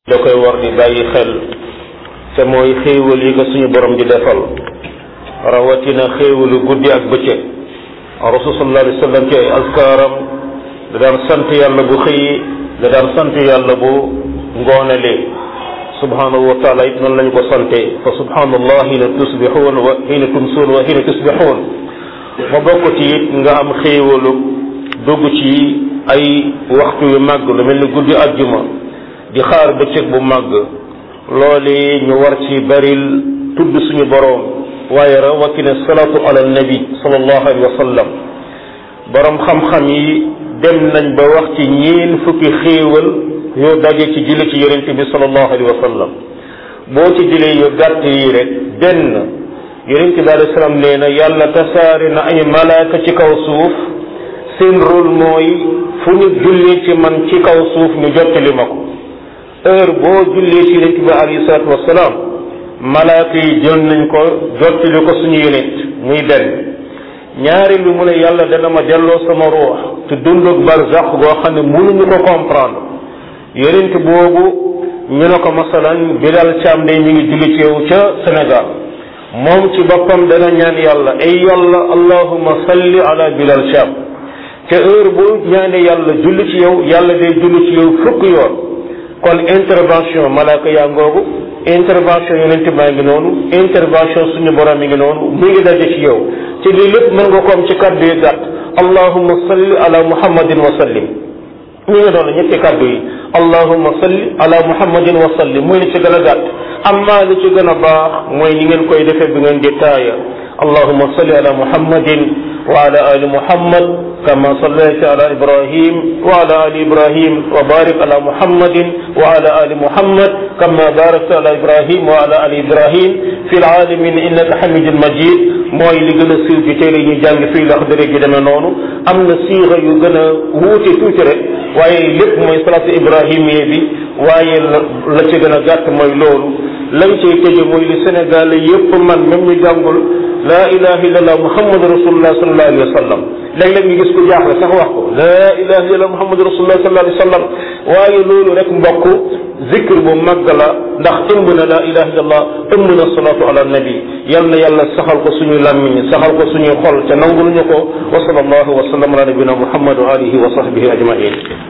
da koy war di bàyyi xel te mooy xéewal yi ko suñu borom di defal rawatina xéewalu guddi ak bëccëg rasul sallallahu alayhi wa sallam ci ay askaaram da daan sant yàlla bu xëyi da daan sant yàlla bu ngoonalee subhanahu wa taala it noonu lañu ko sante fa subhanallah hina tusbixuun wa hina tumsuun wa hina tusbixuun ma bokk ci it nga am xéewalu dugg ci ay waxtu yu màgg lu mel ni guddi àjjuma di xaar bëccëg bu màgg loolu ñu war ci baril tudd suñu boroom waaye rawatina salaatu ala nabi sallallahu alayhi wa sallam boroom xam-xam yi dem nañ ba wax ci ñeen fukki xéewal yoo daje ci jële ci yonent bi sallallahu alayhi wa sallam boo ci jëlee yu gàtt yi rek benn yonent bi alayhi salaam nee na yàlla tasaare na ay malaaka ci kaw suuf seen rôle mooy fu ñu jullee ci man ci kaw suuf ñu jottali ma ko heure boo jullee ci yonent bi alayhi salaatu wasalaam malaaka yi jël nañ ko jottali ko suñu yonent muy benn ñaari lu mu ne yàlla dana ma delloo sama ruux te dundug barzaq goo xam ne mënuñu ko comprendre yonent boobu ñu ne ko masalan Bilal Thiam day mi ngi julli ci yow ca Sénégal moom ci boppam dana ñaan yàlla ay yàlla allahumma salli ala Bilal Thiam te heure bu ñaane yàlla julli ci yow yàlla day julli ci yow fukk yoon kon intervention malaaka yaa ngoogu intervention yonent baa ngi noonu intervention suñu borom mi ngi noonu mi ngi daje ci yow ci lii lépp mën nga ko am ci kàddu yu gàtt allahumma salli ala muhammadin wa sallim ñi nga doon ñetti kàddu yi allahumma salli ala muhammadin wa sallim mooy li ci gën a gàtt amma li ci gën a baax mooy ni ngeen koy defee bi ngeen di taaya allahumma salli ala muhammadin wa ala ali muhammad kama sallayta ala ibrahim wa ala ali ibrahim wa barik ala muhammadin wa ala ali muhammad kama barakta ala ibrahim wa ala ali ibrahim fi lalamin innaka hamidun majid mooy li gën a siiw ci téere ñu jàng fii lax dëre gi demee noonu am na siixa yu gën a wuute tuuti rek waaye lépp mooy salaatu ibrahimiye bi waaye la ci gën a gàtt mooy loolu lañ cay tëje mooy li Sénégal yépp man même ñu jàngul laa ilaha illallah muhammadu rasulullah sallallahu alayhi wa sallam léeg-léeg ñu gis ko jaaxle sax wax ko laa ilaha illallah muhammadu rasulullah sallallahu alayhi wa sallam waaye loolu rek mbokk zikr bu màgg la ndax ëmb na laa ilaha illallah ëmb na salaatu ala nabi yal na yàlla saxal ko suñu làmmiñ saxal ko suñuy xol te nangul ñu ko wa sallallahu wa sallam ala nabina muhammad wa alihi wa sahbihi ajmain